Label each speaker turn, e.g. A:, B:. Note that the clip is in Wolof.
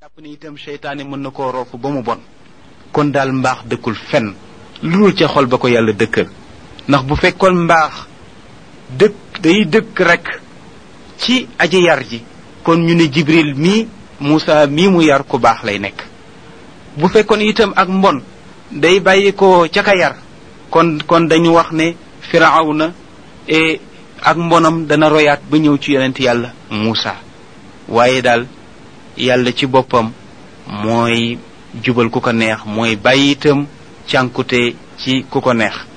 A: jàpp ni itam seytaane mën na koo roofu ba mu bon kon daal mbaax dëkkul fenn lu dul ca xol ba ko yàlla dëkkal ndax bu fekkoon mbaax dëkk day dëkk rek ci aji yar ji kon ñu ne jibril mii Muusa mii mu yar ku baax lay nekk bu fekkoon itam ak mbon day bàyyi ko ca ka yar kon kon dañu wax ne firawna e ak mbonam dana royaat ba ñëw ci yonent yàlla Muusa waaye daal yàlla ci boppam mooy jubal ku ko neex mooy bàyyi itam cànkute ci ku ko neex